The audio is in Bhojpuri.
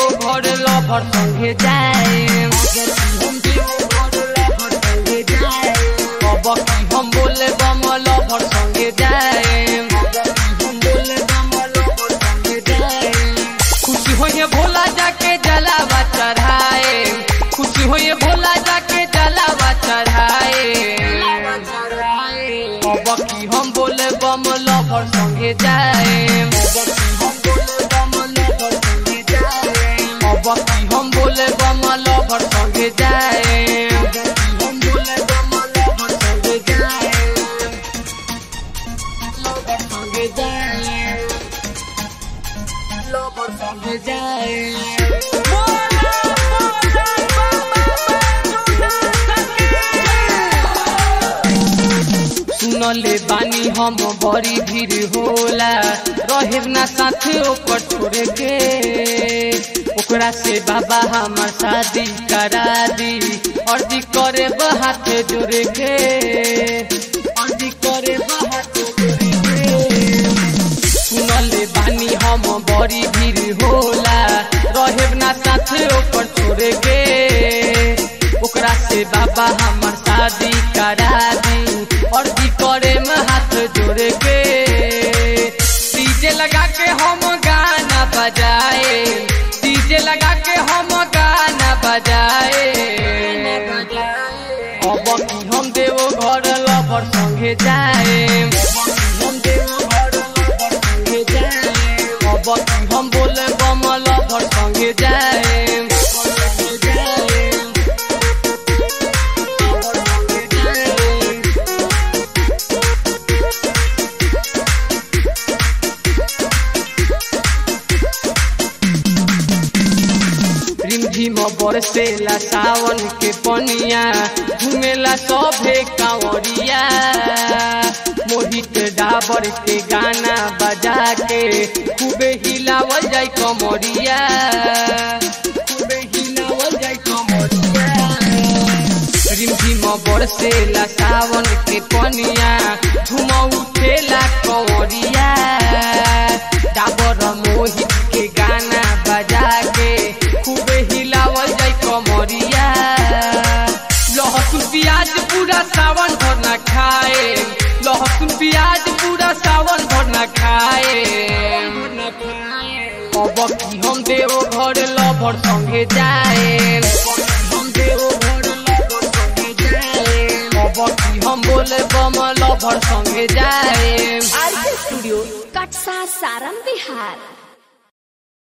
घर लभर संगे जाए अब की हम बोले बम लभर संगे जाए खुशी होइए भोला जाके जलावा चढ़ाए खुशी होइए भोला जाके जलावा चढ़ाए अब की हम बोले बम लभर संगे जाए अब की हम बोले बम लभर संगे जाए संगे जाए लभर संगे जाए सुनले बानी हम बड़ी भीड़ होला रहे ना साथे ओकर छोड़े के ओकरा से बाबा हमार शादी करा दी अर्जी करे हाथ जोड़े के अर्जी करे हाथ जोड़े के सुनले बानी हम बड़ी भीड़ होला रहे ना साथे ओकर छोड़े के ओकरा से बाबा हमार शादी करा दी और की करे में हाथ जोड़े के डीजे लगा के हम गाना बजाए डीजे लगा के हम गाना बजाए अब की हम देवो घर लवर संगे जाए अब की हम बोले बम लवर संगे जाए रिमझिम बरसेला सावन के पनिया घुमेला सभे कांवरिया मोहित डाबर के गाना बजा के खूबे हिलावल जाय कमरिया खूबे हिलावल जाय कमरिया रिमझिम बरसेला सावन के पनिया झुम उठेला कंवरिया डाबर मोहित के गाना बजा के खूबे हिलावल जाय कमरिया लहसुन प्याज पूरा सावन भर न खाए लहसुन प्याज पूरा सावन भर न खाए अब की हम देव घर लभर संगे जाए अब की हम बोले बम लभर संगे जाए आरके स्टूडियो कटसा सारम बिहार